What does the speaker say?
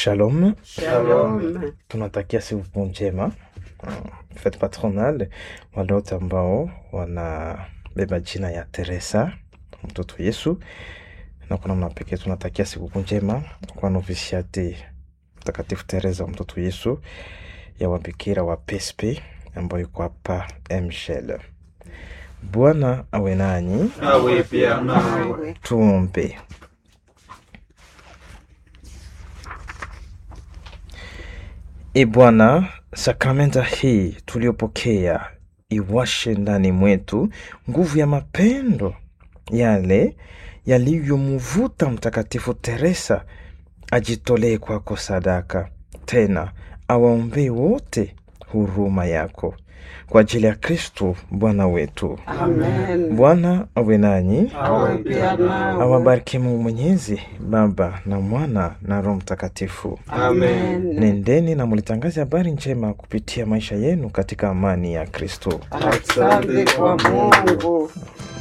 Shalom, Shalom. tunatakia siku njema mm, fete patronale wale wote ambao wanabeba jina ya Teresa mtoto Yesu, na kwa namna pekee tunatakia siku njema kwa novisiate Mtakatifu Teresa mtoto Yesu ya wabikira wa PSP ambayo iko hapa Mshel. Bwana awe nanyi, Awe pia nawe. nawe tuombe. E Bwana, sakramenta hii tuliyopokea iwashe ndani mwetu nguvu ya mapendo yale yaliyomvuta Mtakatifu Teresa ajitolee kwako sadaka, tena awaombee wote huruma yako kwa ajili ya Kristo Bwana wetu. amen Bwana awe nanyi, awe pia nawe awabariki Mungu Mwenyezi, Baba na Mwana na Roho Mtakatifu. Amen. Nendeni na mulitangaze habari njema kupitia maisha yenu katika amani ya Kristo. asante kwa mungu